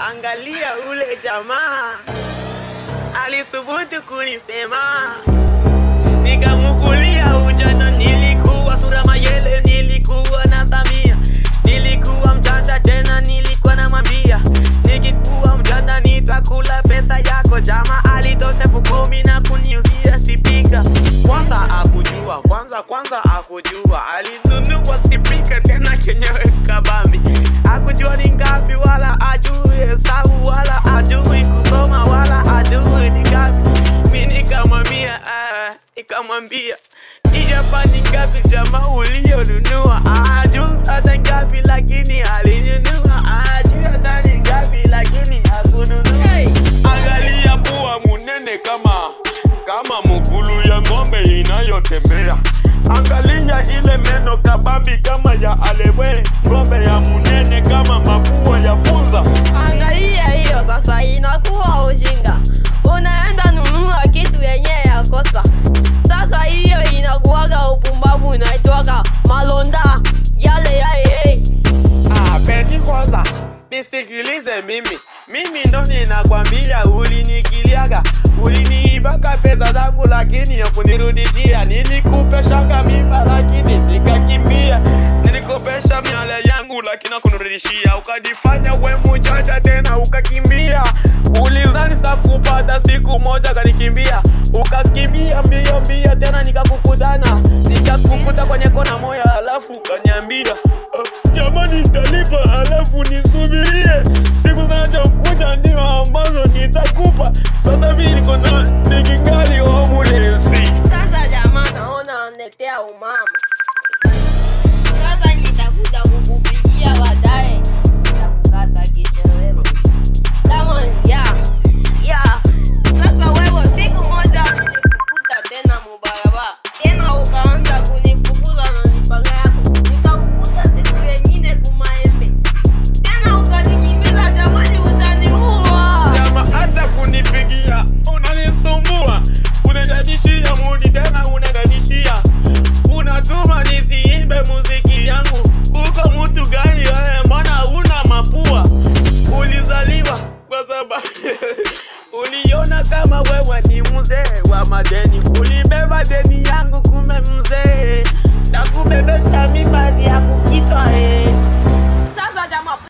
Angalia ule jamaa alisubutu kunisema, nikamukulia ujana. Nilikuwa sura mayele, nilikuwa na Samia, nilikuwa mjanja tena, nilikuwa namwambia nikikuwa mjanja nitakula pesa yako. Jamaa alitosha elfu kumi na kuniuzia spika. Kwanza akujua, kwanza kwanza akujua, alinunua spika tena kenyewe kabambi, akujua ni ngapi, wala ajui hesabu, wala ajui kusoma, wala ajui ni ngapi. Mi nikamwambia ah, nikamwambia ijapa ni ngapi jamaa ulionunua, ajui hata ngapi, lakini alinunua, ajui hata ni ngapi, lakini hakununua. Hey. Angalia pua munene kama kama mugulu ya ng'ombe inayotembea. Angalia ile meno kabambi kama ya alewe, ng'ombe ya munene kama mapua ya funza. Angalia hiyo sasa, inakuwa ujinga. Unaenda nunua kitu yenye ya kosa. Sasa hiyo inakuwaga upumbavu, inaitwaga malonda yale ya hey. Ah, Beti kwanza nisikilize mimi, mimi ndo ninakwambia, ulinikiliaga uliniibaka pesa zangu, lakini yakunirudishia. Nilikupeshanga mimba, lakini nikakimbia. Nilikopesha miale yangu, lakini hakunirudishia. Ukajifanya we mjanja tena ukakimbia. Ulizani sa kupata siku moja, kanikimbia ukakimbia mbio mbio, tena nikakukutana, nikakukuta kwenye kona moya, alafu ukaniambia "Ah, jamani, nitalipa alafu nisubirie siku zinazokuja ndio ambazo nitakupa. Sasa mimi niko na nikingali homeless. Sasa jamaa, naona anatetea umama. Sasa nitakuja kukupigia baadaye, nitakukata kitoweo kama ya ya. Sasa wewe, siku moja nilikukuta tena mubarabara, tena ukaanza kunifukuza na mipanga yako, nikakukuta siku yengine kumaembe, tena ukanikimbiza. Jamani, utaniua. Jama hata kunipigia unanisumbua, unadadishia mudi tena unadadishia, unatuma nisiimbe muziki yangu. Uko mtu gani wewe? Mbona una mapua? Ulizaliwa kwa sababu uliona kama wewe ni mzee wa madeni, ulibeba deni yangu, kume mzee na kubebesha mimba ya kukitwa eh.